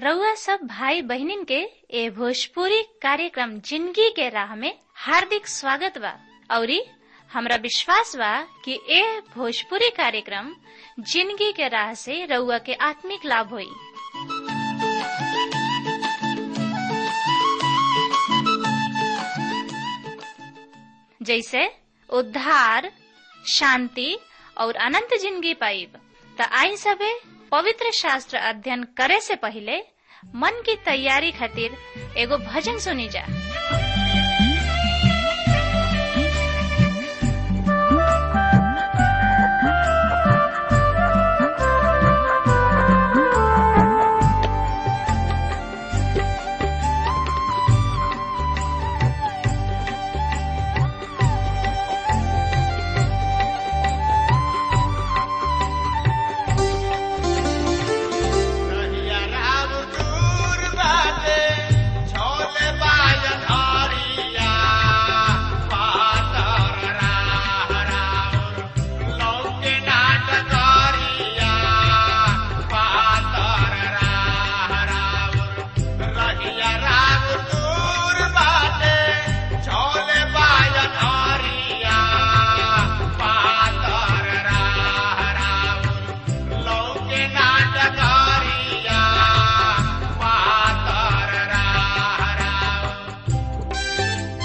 रउआ सब भाई बहिनीन के ए भोजपुरी कार्यक्रम जिंदगी के राह में हार्दिक स्वागत बा औरी हमरा विश्वास बा कि ए भोजपुरी कार्यक्रम जिंदगी के राह से रउआ के आत्मिक लाभ होई जैसे उद्धार शांति और अनंत जिंदगी पाइब त आई सबे पवित्र शास्त्र अध्ययन करे से पहले मन की तैयारी खातिर एगो भजन सुनी जा कहिया राम दूर बाटे, छोले बाजन हरिया, पातर राह राउर, लौके नाट करिया, पातर राह राउर। रहिया राम दूर बाटे, छोले बाजन हरिया, पातर राह राउर, लौके नाटकारिया पातर राह राउर।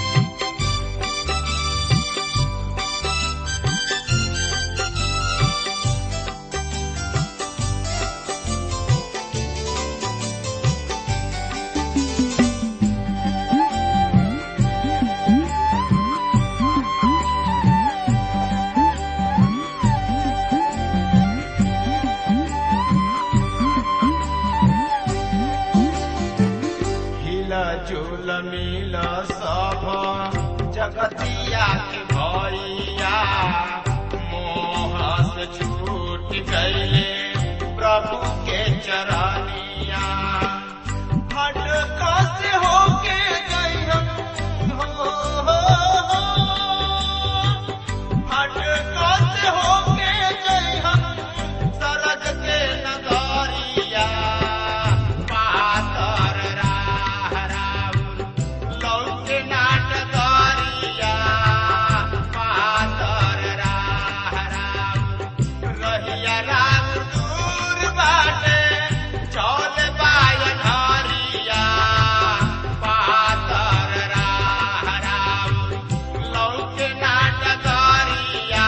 हिला झूल मिल सब जगतिया के भैया मोह से छूट गईले प्रभु के चरनिया भटका से होके गई हम हो, हो, हो। भटका से होके गई हम सरग के नगरिया पातर राह राउर लौके नाटकरिया पातर राह राउर रहिया राम दूर बाटे चौल बायन हरिया पातर राह राउर लौके नाटकरिया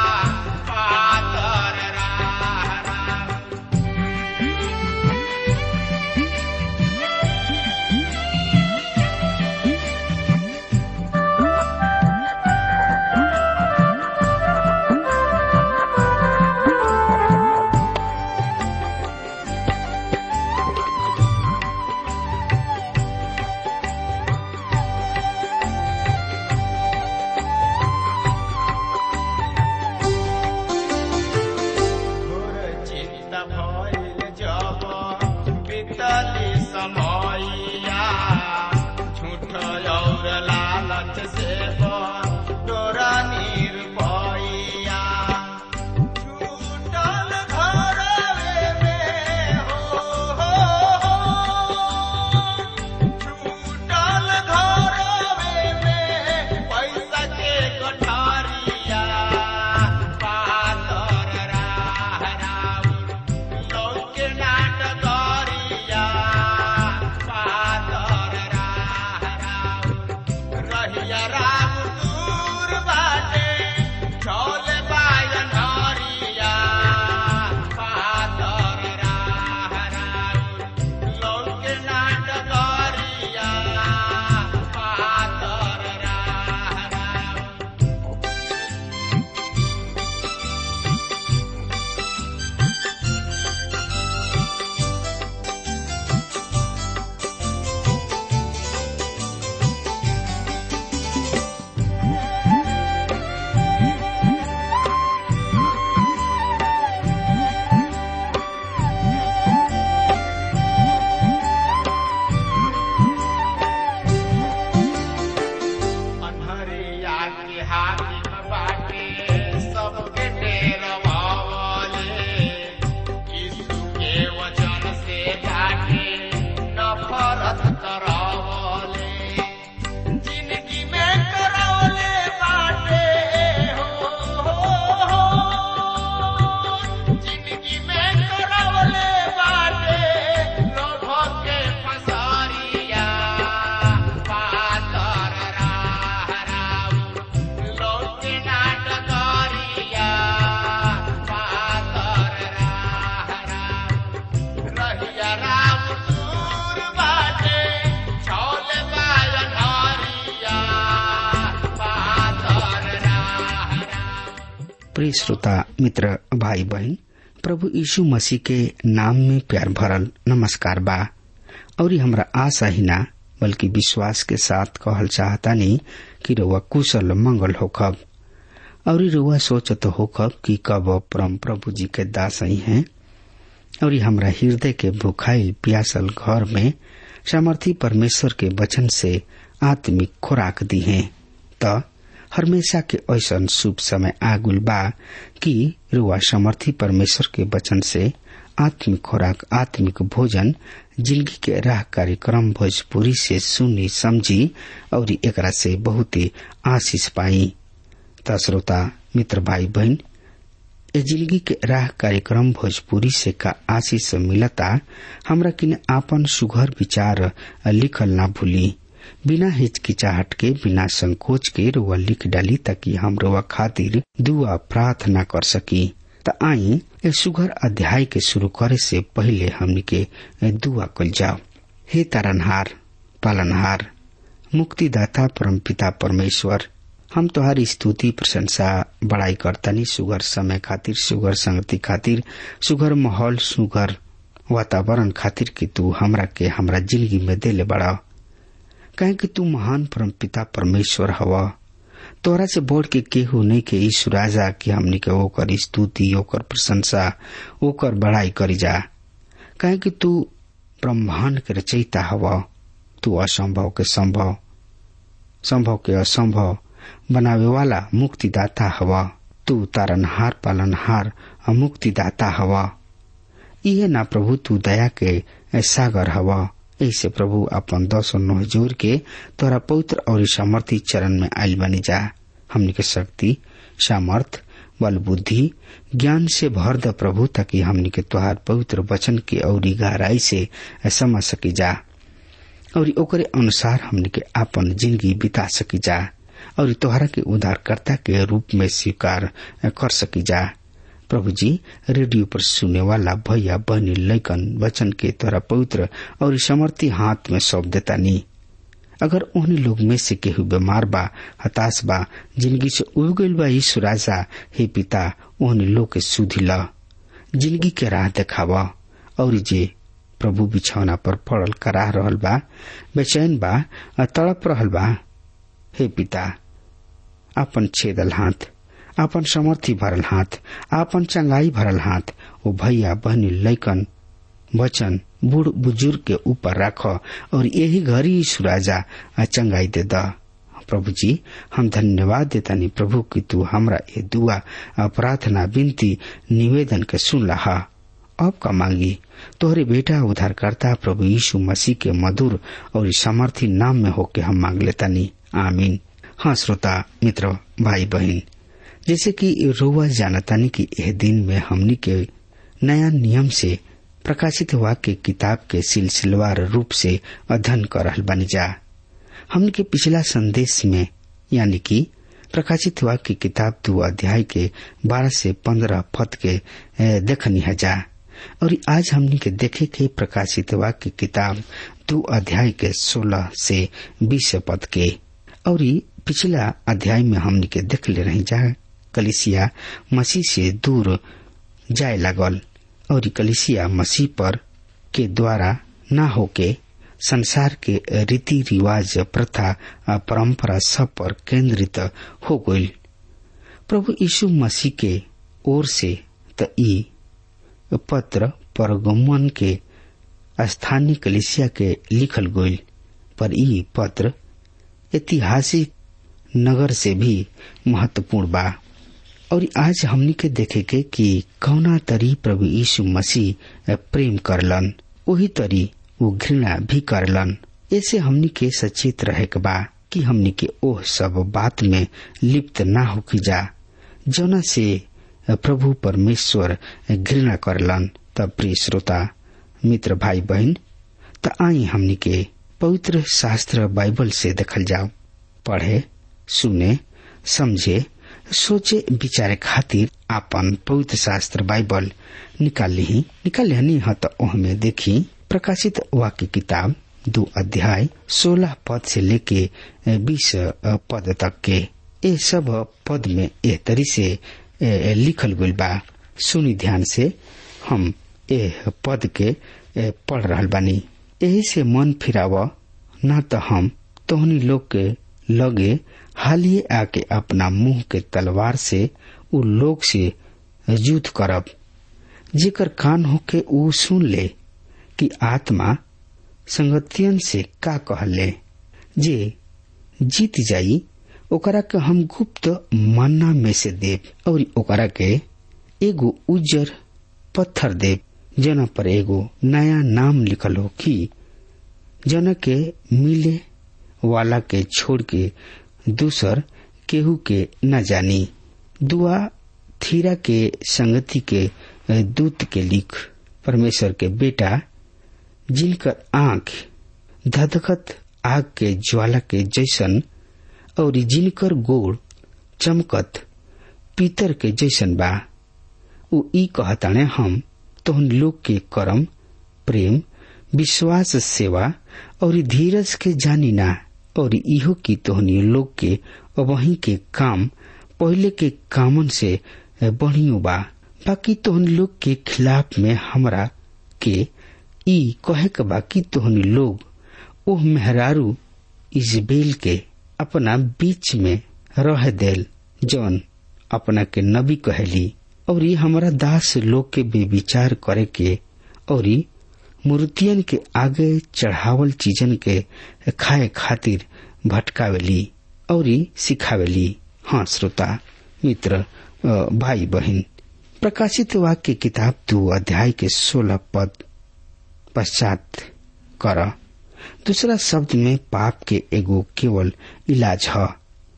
पातर राह राउर घोर चित्त भइल जब बीतली समयया झूठ और लालच से तोरा निर्भया छूटल घरवे में हो, हो, हो। छूटल घरवे में पैसा के गठारिया पातर राह राउर लौके नाटकरिया पातर राह राउर रहिया राम प्रिय श्रोता मित्र भाई बहन प्रभु यीशु मसीह के नाम में प्यार भरल नमस्कार बा और हमरा आशा ही ना बल्कि विश्वास के साथ कहल चाहता नहीं कि रउआ कुशल मंगल होखब और रउआ सोचत होखब कि कब परम प्रभु जी के दास ही हैं और हमरा हृदय के भुखाइल प्यासल घर में सामर्थी परमेश्वर के वचन से आत्मिक खुराक दी है त हमेशा के ऐसा शुभ समय आगुल बा कि रुआ समर्थी परमेश्वर के वचन से आत्मिक खुराक आत्मिक भोजन जिंदगी के राह कार्यक्रम भोजपुरी से सुनी समझी और एकरा से बहुत ही आशीष पाई त श्रोता मित्र भाई बहन ए जिंदगी के राह कार्यक्रम भोजपुरी से का आशीष मिलता हमरा किन आपन सुघर विचार लिखल ना भूली बिना हिचकिचाहट के बिना संकोच के रुआ लिख डाली ताकि हम रुआ खातिर दुआ प्रार्थना कर सकी त आई ए सुघर अध्याय के शुरू करे से पहले हमनी के दुआ कल जाओ हे तारनहार पालनहार मुक्तिदाता परम पिता परमेश्वर हम तोहारी स्तुति प्रशंसा बड़ाई करतनी सुगर समय खातिर सुगर संगति खातिर सुगर माहौल सुगर वातावरण खातिर कि तू हमरा के हमरा जिंदगी में देले बड़ा कहे कि तू महान परम पिता परमेश्वर हवा तोरा से बोल के केहू नहीं के ईश्वर राजा कि हमनी के ओकर स्तुति ओकर प्रशंसा ओकर बड़ाई करी जा कहे कि तू ब्रह्मांड के रचयिता हवा तू असंभव के संभव संभव के असंभव बनावे वाला मुक्तिदाता हवा तू तारनहार पालनहार मुक्तिदाता हवा इहे ना प्रभु तू दया के सागर हवा ऐसे प्रभु अपन दस नोह जोर के तोरा पवित्र और सामर्थी चरण में आयल बनी जा हमनी के शक्ति सामर्थ बल बुद्धि ज्ञान से भर द प्रभु ताकि हमनी के तोहार पवित्र वचन के और गहराई से समझ सकी जा और ओकरे अनुसार हमनी के आपन जिंदगी बिता सकी जा और तोहरा के उद्धारकर्ता के रूप में स्वीकार कर सकी जा प्रभु जी रेडियो पर सुने वाला भैया बहनी लैकन वचन के तोरा पवित्र और समर्थी हाथ में सौंप देता नी अगर उन्हीं लोग में से केहू बीमार बा हताश बा जिंदगी से उब गईल बा यीशु राजा हे पिता उन्हीं लोग के सुधी ला जिंदगी के राह देखावा और जे प्रभु बिछौना पर पड़ल कराह रहल बा बेचैन बा तड़प रहल बा हे पिता अपन छेदल हाथ आपन समर्थी भरल हाथ आपन चंगाई भरल हाथ ओ भैया बहनी लैकन वचन बूढ़ बुजुर्ग के ऊपर राख और यही घड़ी सुराजा चंगाई दे द प्रभु जी हम धन्यवाद देतानी प्रभु कि तू हमरा ये दुआ प्रार्थना विनती निवेदन के सुन लहा अब का मांगी तोहरे बेटा उद्धारकर्ता प्रभु यीशु मसीह के मधुर और समर्थी नाम में होके हम मांग लेतानी आमीन हाँ श्रोता मित्र भाई बहन जैसे कि रोवा जानतानी कि यह दिन में हमनी के नया नियम से प्रकाशित वाक्य किताब के सिलसिलेवार रूप से अध्ययन कर रहल बनी जा हमनी के पिछला संदेश में यानी कि प्रकाशित वाक्य किताब दो अध्याय के बारह से पंद्रह पद के देखनी है जा और आज हमनी के देखे के प्रकाशित वाक्य किताब दो अध्याय के सोलह से बीस पद के और पिछला अध्याय में हमनी के देख ले रही जा कलिसिया मसीह से दूर जाए लागल और कलिसिया मसीह पर के द्वारा न होके संसार के रीति रिवाज प्रथा परंपरा सब पर केंद्रित हो गई प्रभु यीशु मसीह के ओर से त ई पत्र परगमन के स्थानीय कलिसिया के लिखल गईल पर ई पत्र ऐतिहासिक नगर से भी महत्वपूर्ण बा और आज हमनी के देखे के कि कौना तरी प्रभु यीशु मसीह प्रेम करलन वही तरी वो घृणा भी करलन ऐसे हमनी के सचेत रहे के बा कि हमनी के ओह सब बात में लिप्त ना होकी जा जौना से प्रभु परमेश्वर घृणा करलन तब प्रिय श्रोता मित्र भाई बहन त आई हमनी के पवित्र शास्त्र बाइबल से देखल जाओ पढ़े सुने समझे सोचे विचारे खातिर आपन पवित्र शास्त्र बाइबल निकाल ली निकाल ली ह त ओहमे देखी प्रकाशित वाक्य किताब दो अध्याय सोलह पद से लेके बीस पद तक के ये सब पद में एह तरी से ए, लिखल गइल बा सुनी ध्यान से हम ए पद के ए, पढ़ रहल बानी यही से मन फिराव ना तो हम तोहनी लोग के लगे हालिए आके अपना मुंह के तलवार से उ लोग से युद्ध करब जेकर कान होके उ सुन ले कि आत्मा संगतियन से का कहले जे जीत जाई ओकरा के हम गुप्त मन्ना में से देव और ओकरा के एगो उज्जर पत्थर देव जना पर एगो नया नाम लिखल हो कि जना के मिले वाला के छोड़ के दूसर केहू के न जानी दुआ थीरा के संगति के दूत के लिख परमेश्वर के बेटा जिनकर आंख धधकत आग के ज्वाला के जैसन और जिनकर गोड़ चमकत पीतर के जैसन बा उ ई कहताने हम तोहन लोग के कर्म प्रेम विश्वास सेवा और धीरज के जानी ना और इहो की तोहनी लोग के वही के काम पहले के कामन से बढ़ियो बा बाकी तोहनी लोग के खिलाफ में हमरा के ई कहे के बाकी तोहनी लोग ओह मेहरारू इजबेल के अपना बीच में रह देल जौन अपना के नबी कहली और ये हमारा दास लोग के बेविचार करे के और मूर्तियन के आगे चढ़ावल चीजन के खाए खातिर भटकावेली और सिखावेली हाँ श्रोता मित्र भाई बहन प्रकाशित वाक्य किताब दो अध्याय के सोलह पद पश्चात कर दूसरा शब्द में पाप के एगो केवल इलाज है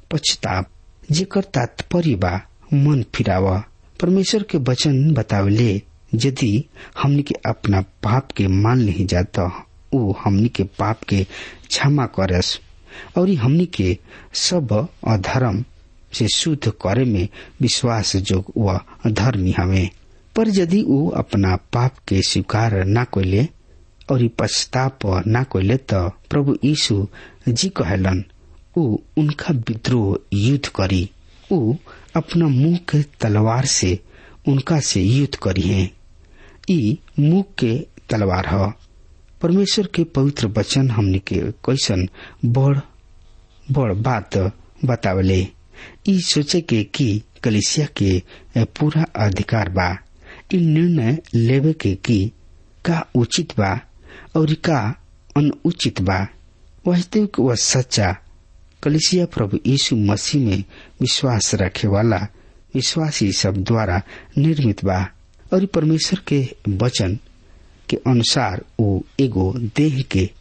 पछताप जेकर तात्पर्य बा मन फिराव परमेश्वर के वचन बतावले यदि हमनी के अपना पाप के मान नहीं जाता वो हमनी के पाप के क्षमा करस और हमनी के सब अधर्म से शुद्ध करे में विश्वास जोग व धर्मी हमें पर यदि वो अपना पाप के स्वीकार न कोले और पश्चाताप न कोले तो प्रभु यीशु जी कहलन उ उनका विद्रोह युद्ध करी उ अपना मुंह के तलवार से उनका से युद्ध करी है ई मुंह के तलवार ह परमेश्वर के पवित्र वचन हमने के कैसन बड़ बड़ बात बतावले ई सोचे के कि कलिसिया के पूरा अधिकार बा ई निर्णय लेवे के कि का उचित बा और का अनुचित बा वास्तविक व सच्चा कलिसिया प्रभु यीशु मसीह में विश्वास रखे वाला विश्वासी सब द्वारा निर्मित बा और परमेश्वर के वचन के अनुसार वो एगो देह के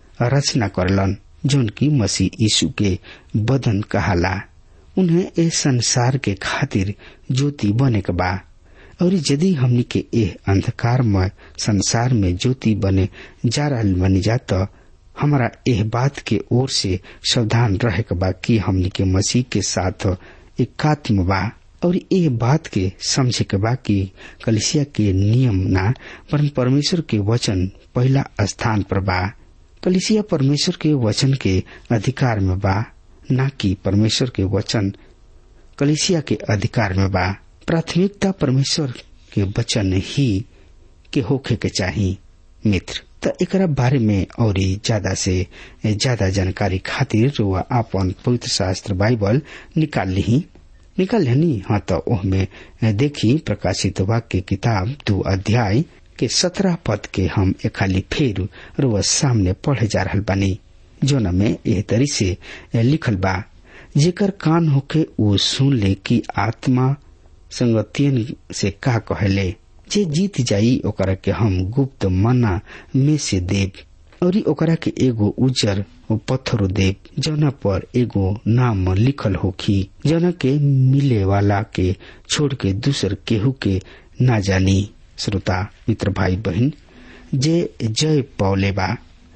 रचना करलन जौन की मसीह यीशु के बदन कहाला उन्हें इस संसार के खातिर ज्योति बने के बा और यदि हमनी के एह अंधकारमय संसार में ज्योति बने जा रहा बनी जाता हमारा एह बात के ओर से सावधान रहे के बा कि हमनी के मसीह के साथ एकात्म बा और ये बात के समझे के बा कि कलिसिया के नियम ना पर परमेश्वर के वचन पहला स्थान पर बा कलिसिया परमेश्वर के वचन के अधिकार में बा न कि परमेश्वर के वचन कलिसिया के अधिकार में बा प्राथमिकता परमेश्वर के वचन ही के होखे के चाही मित्र त एकरा बारे में और ज्यादा से ज्यादा जानकारी खातिर रुआ आपन पवित्र शास्त्र बाइबल निकाल ली निकाल लेनी हाँ तो ओहमे देखी प्रकाशित वाक्य किताब दो अध्याय के सत्रह पद के हम एक खाली फेर रुआ सामने पढ़े जा रहा बानी जोन में एह तरी से लिखल बा जेकर कान होके वो सुन ले कि आत्मा संगतियन से का कहले जे जीत जाई ओकरा के हम गुप्त मना में से देव और ओकरा के एगो उजर पत्थर देव जना पर एगो नाम लिखल होखी जना के मिले वाला के छोड़ के दूसर केहू के ना जानी श्रोता मित्र भाई बहन जे जय पौले बा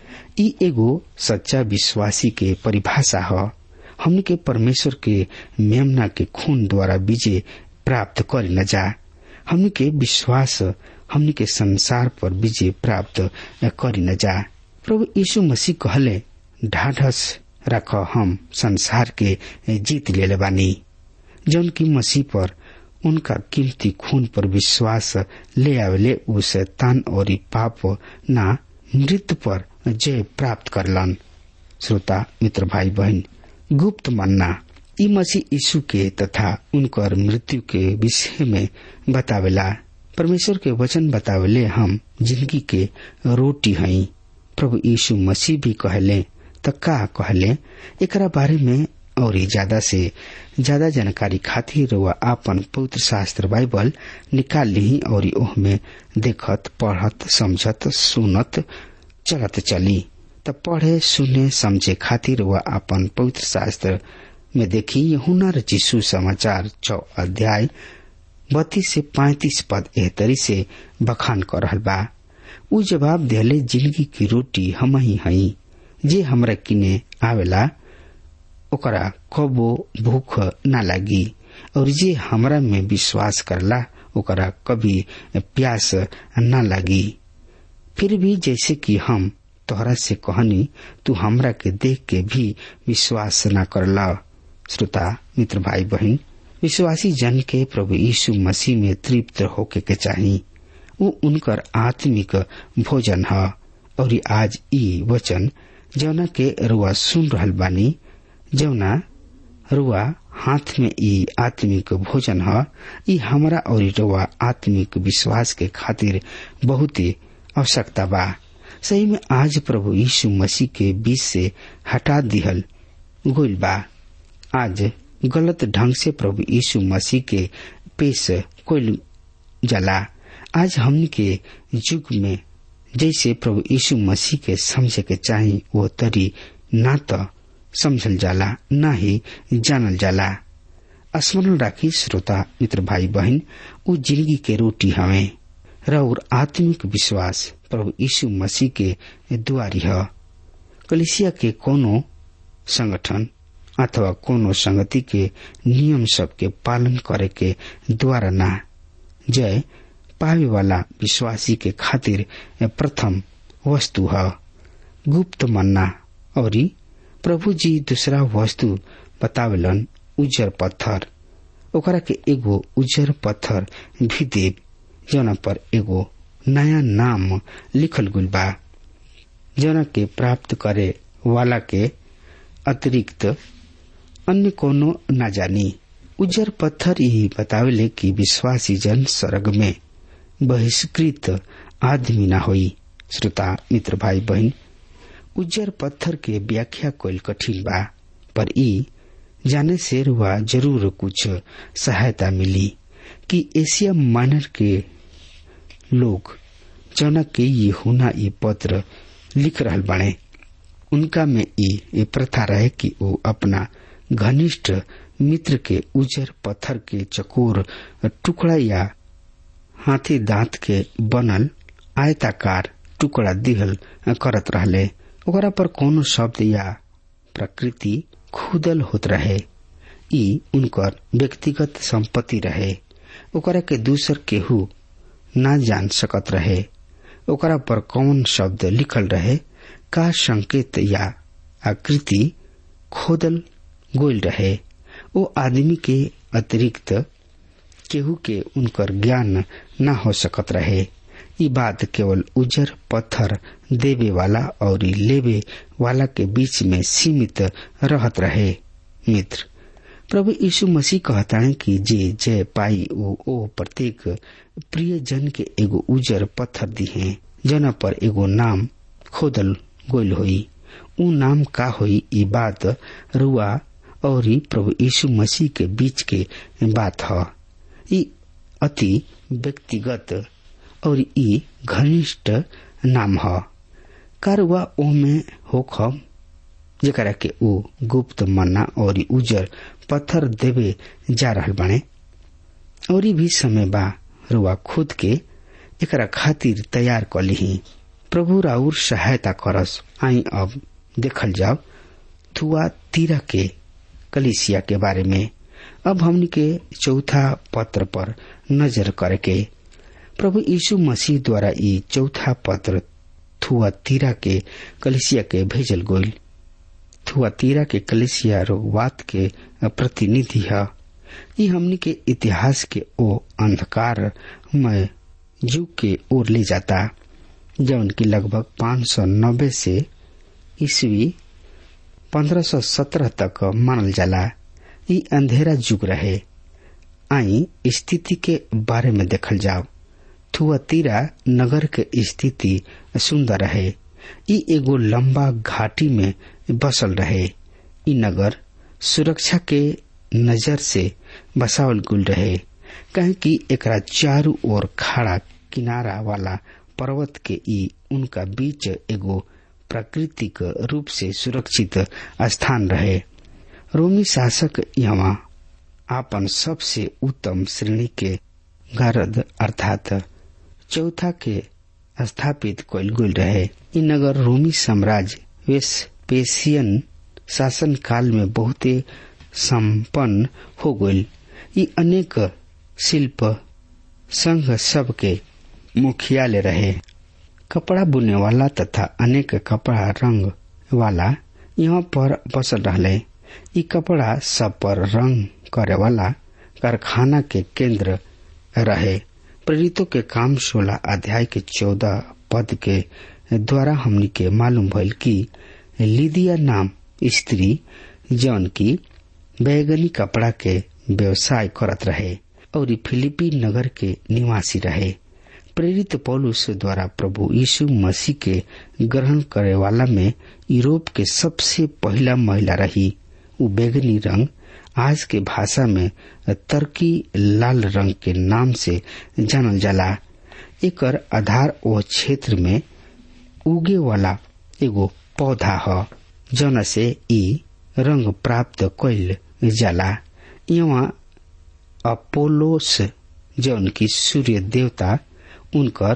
ई एगो सच्चा विश्वासी के परिभाषा ह हमने के परमेश्वर के मेमना के खून द्वारा विजय प्राप्त कर न जा हमने के विश्वास हमने के संसार पर विजय प्राप्त कर न जा प्रभु यीशु मसीह कहले ढाढ़स रख हम संसार के जीत ले बानी जौन की मसीह पर उनका कीमती खून पर विश्वास ले आवेले उ शैतान और पाप ना मृत्यु पर जय प्राप्त करलन श्रोता मित्र भाई बहन गुप्त मन्ना ई मसीह यीशु के तथा उनकर मृत्यु के विषय में बतावेला परमेश्वर के वचन बतावेले हम जिंदगी के रोटी हई प्रभु यीशु मसीह भी कहले त का कहले एकरा बारे में और ज्यादा से ज्यादा जानकारी खातिर वह आपन पवित्र शास्त्र बाइबल निकाल ली और ओह में देखत पढ़त समझत सुनत चलत चली त पढ़े सुने समझे खातिर वह आपन पवित्र शास्त्र में देखी यहुना रचिसु समाचार चौ अध्याय बत्तीस से पैंतीस पद एहतरी से बखान कर रहल बा उ जवाब दिले जिंदगी की रोटी हम ही हई जे हमरा किने आवेला ओकरा कबो भूख ना लगी और जे हमरा में विश्वास करला ओकरा कभी प्यास ना लगी फिर भी जैसे कि हम तोहरा से कहनी तू हमरा के देख के भी विश्वास न करला श्रोता मित्र भाई बहन विश्वासी जन के प्रभु यीशु मसीह में तृप्त होके के चाही वो उनकर आत्मिक भोजन है और आज ई वचन जौना के रुआ सुन रहल बानी जौना रुआ हाथ में ई आत्मिक भोजन है ई हमरा और रुआ आत्मिक विश्वास के खातिर बहुत ही आवश्यकता बा सही में आज प्रभु यीशु मसीह के बीच से हटा दिहल गोइल बा आज गलत ढंग से प्रभु यीशु मसीह के पेश कोइल जला आज हमन के युग में जैसे प्रभु यीशु मसीह के समझे के चाही वो तरी ना तो समझल जाला न ही जानल जाला स्मरण राखी श्रोता मित्र भाई बहन उ जिंदगी के रोटी हवे र और आत्मिक विश्वास प्रभु यीशु मसीह के द्वारी है कलिसिया के कोनो संगठन अथवा कोनो संगति के नियम सब के पालन करे के द्वारा ना जय पावे वाला विश्वासी के खातिर प्रथम वस्तु है गुप्त मन्ना और प्रभु जी दूसरा वस्तु बतावेलन उजर पत्थर ओकरा के एगो उजर पत्थर भी देव जना पर एगो नया नाम लिखल गुल बा जना के प्राप्त करे वाला के अतिरिक्त अन्य कोनो न जानी उजर पत्थर ही बतावेले कि विश्वासी जन स्वर्ग में बहिष्कृत आदमी न होई श्रोता मित्र भाई बहन उज्जर पत्थर के व्याख्या कोई कठिन बा पर ई जाने से रुआ जरूर कुछ सहायता मिली कि एशिया माइनर के लोग जौना के ये हुना ये पत्र लिख रहल बने उनका में ये प्रथा रहे कि वो अपना घनिष्ठ मित्र के उजर पत्थर के चकोर टुकड़ा या हाथी दांत के बनल आयताकार टुकड़ा दिहल करत रहले ओकरा पर कोनो शब्द या प्रकृति खुदल होत रहे ई उनकर व्यक्तिगत संपत्ति रहे ओकरा के दूसर केहू ना जान सकत रहे ओकरा पर कौन शब्द लिखल रहे का संकेत या आकृति खोदल गोल रहे वो आदमी के अतिरिक्त केहू के उनकर ज्ञान न हो सकत रहे ई बात केवल उजर पत्थर देवे वाला और लेवे वाला के बीच में सीमित रहत रहे मित्र प्रभु यीशु मसीह कहता है कि जे जय पाई ओ, ओ प्रत्येक प्रिय जन के एगो उजर पत्थर दी है जना पर एगो नाम खोदल गोल होई उ नाम का होई ई बात रुआ और प्रभु यीशु मसीह के बीच के बात है ई अति व्यक्तिगत और ई घनिष्ठ नाम ह कारवा ओ में होख जरा के ऊ गुप्त मन्ना और उजर पत्थर देवे जा रहल बने और भी समय बा रुआ खुद के एकरा खातिर तैयार कर ली प्रभु राउर सहायता करस आई अब देखल जाओ थुआ तीरा के कलिसिया के बारे में अब हमनी के चौथा पत्र पर नजर करके प्रभु यीशु मसीह द्वारा ई चौथा पत्र थुआ तीरा के कलिसिया के भेजल गोल थुआ तीरा के कलिसिया रोगवात के प्रतिनिधि है ये हमनी के इतिहास के ओ अंधकार में युग के ओर ले जाता जौन की लगभग 590 से ईस्वी 1517 तक मानल जाला ई अंधेरा युग रहे आई स्थिति के बारे में देखल जाओ थुआतीरा नगर के स्थिति सुंदर रहे ई एगो लंबा घाटी में बसल रहे ई नगर सुरक्षा के नजर से बसावल गुल रहे कहे कि एकरा चारू ओर खड़ा किनारा वाला पर्वत के ई उनका बीच एगो प्राकृतिक रूप से सुरक्षित स्थान रहे रोमी शासक यहाँ आपन सबसे उत्तम श्रेणी के गरद अर्थात चौथा के स्थापित कयल गेल रहे ई नगर रोमी साम्राज्य वेस्पेसियन शासन काल में बहुते संपन्न हो गईल ई अनेक शिल्प संघ सब के मुखियालय रहे कपड़ा बुने वाला तथा अनेक कपड़ा रंग वाला यहाँ पर बसल रहले ई कपड़ा सब पर रंग करे वाला कारखाना के केंद्र रहे प्रेरितों के काम सोलह अध्याय के चौदह पद के द्वारा हमनी के मालूम भइल कि लिदिया नाम स्त्री जौन की बैगनी कपड़ा के व्यवसाय करत रहे और फिलिपी नगर के निवासी रहे प्रेरित पौलुस द्वारा प्रभु यीशु मसीह के ग्रहण करे वाला में यूरोप के सबसे पहला महिला रही उ बैगनी रंग आज के भाषा में तरकी लाल रंग के नाम से जानल जाला एकर आधार ओ क्षेत्र में उगे वाला एगो पौधा ह जौन से ई रंग प्राप्त कैल जाला यहाँ अपोलोस जौन की सूर्य देवता उनकर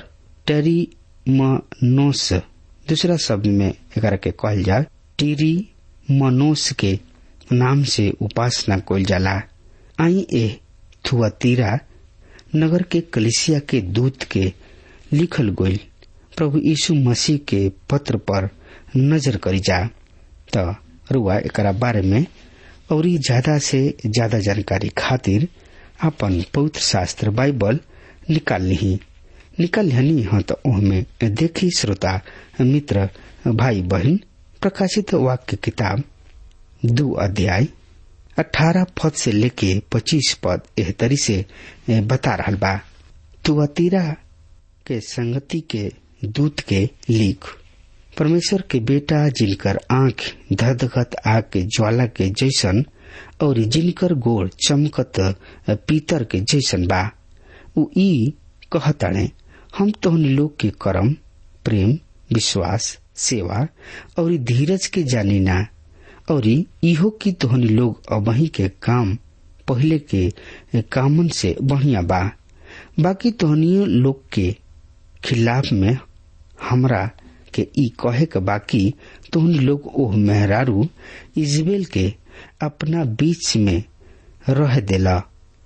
टेरीमनोस दूसरा शब्द में एकरा के कहल जा टीरी मनोस के नाम से उपासना कइल जाला आई ए थुआतीरा नगर के कलिसिया के दूत के लिखल गइल प्रभु यीशु मसीह के पत्र पर नजर करी जा त रुआ एकरा बारे में और ज्यादा से ज्यादा जानकारी खातिर अपन पवित्र शास्त्र बाइबल निकाल ली निकल हनी हाँ तो ओहमे देखी श्रोता मित्र भाई बहन प्रकाशित वाक्य किताब दो अध्याय अठारह पद से लेके पच्चीस पद एह तरी से बता रहा बा तुअतीरा के संगति के दूत के लिख परमेश्वर के बेटा जिनकर आंख धधगत आग के ज्वाला के जैसन और जिनकर गोड़ चमकत पीतर के जैसन बा उ ई कहताणे हम तोहनी लोग के कर्म प्रेम विश्वास सेवा और धीरज के जानी ना और इहो की तोहनी लोग अबही के काम पहले के कामन से बढ़िया बा बाकी तोहनियो लोग के खिलाफ में हमरा के ई कहे के बाकी तोहनी लोग ओह मेहरारू इजबेल के अपना बीच में रह देला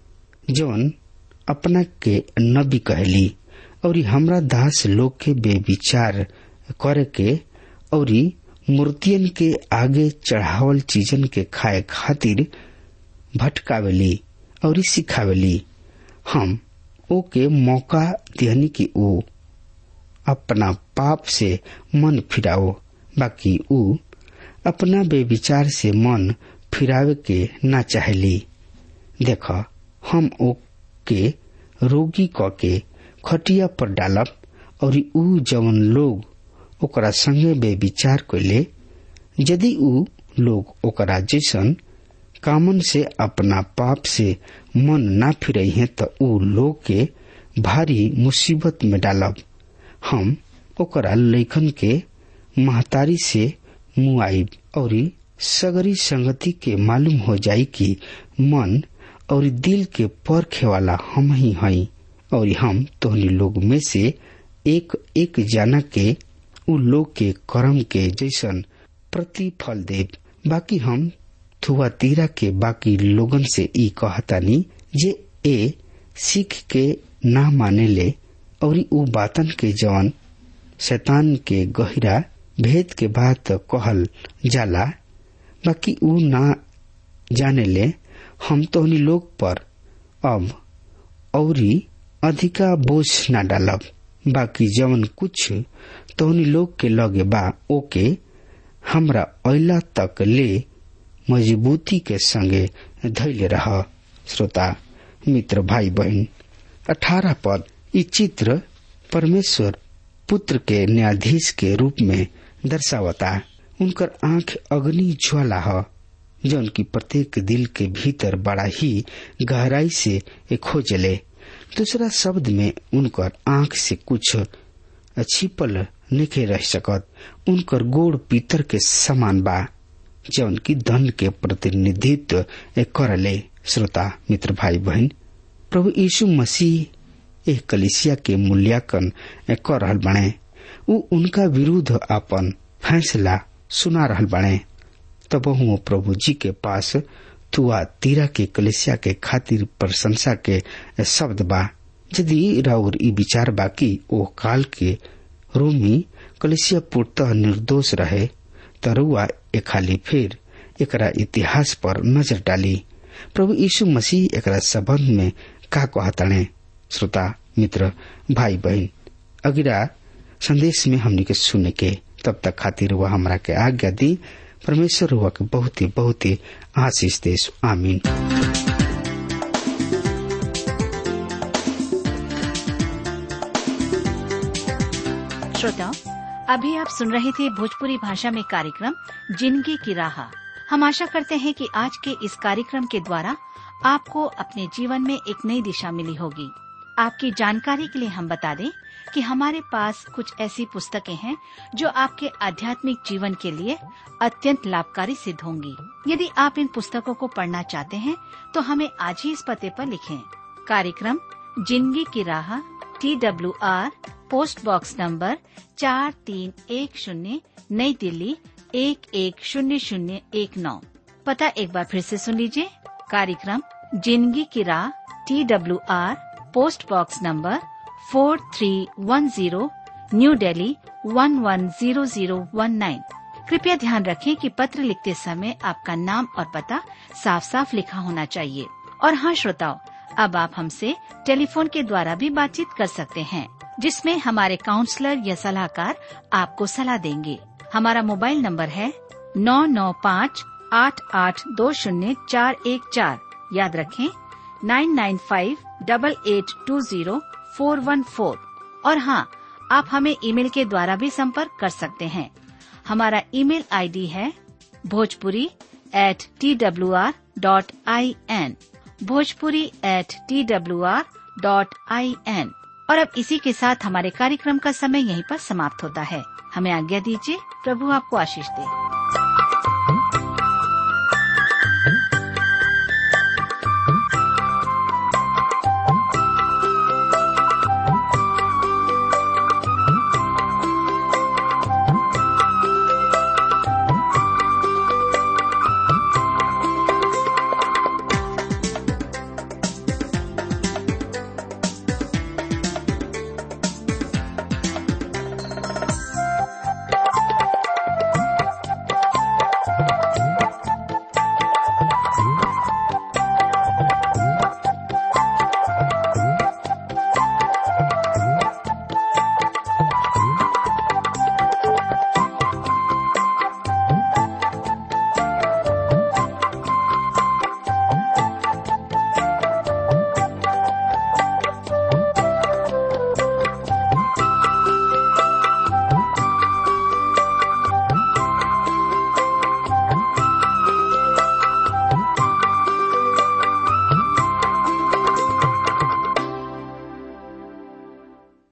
जौन अपना के नबी कहली और हमरा दास लोग के बेविचार करे के और मूर्तियन के आगे चढ़ावल चीजन के खाए खातिर भटकावेली और सिखावेली हम ओके मौका दिहनी कि ओ अपना पाप से मन फिराओ बाकी ऊ अपना बेविचार से मन फिरावे के ना चाहली देख हम ओके रोगी क के खटिया पर डालब और ऊ जवन लोग ओकरा संगे बेविचार कैले यदि ऊ लोग ओकरा जैसन कामन से अपना पाप से मन ना फिरे हैं तो ऊ लोग के भारी मुसीबत में डालब हम ओकरा लेखन के महतारी से मुआइब और सगरी संगति के मालूम हो जाई कि मन और दिल के परखे वाला हम ही हई और हम तोहनी लोग में से एक एक जना के उ लोग के कर्म के जैसन प्रतिफल देव बाकी हम थुआतीरा के बाकी लोगन से ई कहतानी जे ए सीख के ना माने ले और उ बातन के जवन शैतान के गहिरा भेद के बात कहल जाला बाकी उ ना जाने ले हम तोहनी लोग पर अब औरी अधिका बोझ न डालब बाकी जवन कुछ तोहनी लोग के लगे बा ओके हमरा अला तक ले मजबूती के संगे धैले रह श्रोता मित्र भाई बहन अठारह पद ई चित्र परमेश्वर पुत्र के न्यायाधीश के रूप में दर्शावता उनकर आंख अग्नि ज्वाला है जौन की प्रत्येक दिल के भीतर बड़ा ही गहराई से खोजले दूसरा शब्द में उनकर आंख से कुछ छिपल निखे रह सकत उनकर गोड़ पीतर के समान बा जौन की दंड के प्रतिनिधित्व करले श्रोता मित्र भाई बहन प्रभु यीशु मसीह एक कलिसिया के मूल्यांकन कर रहल बने उ उनका विरुद्ध अपन फैसला सुना रहल बने तब वो प्रभु जी के पास तुआ तीरा के कलिसिया के खातिर प्रशंसा के शब्द बा यदि राउर ई विचार बाकी ओ काल के रोमी कलिसिया पूर्णतः निर्दोष रहे तरुआ ए खाली फिर एकरा इतिहास पर नजर डाली प्रभु यीशु मसीह एकरा संबंध में का कहतने श्रोता मित्र भाई बहन अगिरा संदेश में हमने के सुने के तब तक खातिर वह हमरा के आज्ञा दी परमेश्वर हुआ के बहुत ही बहुत ही आशीष देश आमीन श्रोताओं अभी आप सुन रहे थे भोजपुरी भाषा में कार्यक्रम जिंदगी की राह हम आशा करते हैं कि आज के इस कार्यक्रम के द्वारा आपको अपने जीवन में एक नई दिशा मिली होगी आपकी जानकारी के लिए हम बता दें कि हमारे पास कुछ ऐसी पुस्तकें हैं जो आपके आध्यात्मिक जीवन के लिए अत्यंत लाभकारी सिद्ध होंगी यदि आप इन पुस्तकों को पढ़ना चाहते हैं तो हमें आज ही इस पते पर लिखें कार्यक्रम जिंदगी की राह T W R post box number चार तीन एक शून्य नई दिल्ली एक एक शून्य शून्य एक नौ पता एक बार फिर से सुन लीजिए कार्यक्रम जिंदगी की राह T W R post box number four three one zero new Delhi one one zero zero one nine कृपया ध्यान रखें कि पत्र लिखते समय आपका नाम और पता साफ साफ लिखा होना चाहिए और हाँ श्रोताओं अब आप हमसे टेलीफोन के द्वारा भी बातचीत कर सकते हैं जिसमें हमारे काउंसलर या सलाहकार आपको सलाह देंगे हमारा मोबाइल नंबर है नौ नौ पाँच आठ आठ दो शून्य चार एक चार याद रखें nine nine five double eight two zero four one four और हाँ आप हमें ईमेल के द्वारा भी संपर्क कर सकते हैं हमारा ईमेल आईडी है Bhojpuri at T W R dot I N Bhojpuri at T W R dot I N और अब इसी के साथ हमारे कार्यक्रम का समय यहीं पर समाप्त होता है हमें आज्ञा दीजिए प्रभु आपको आशीष दे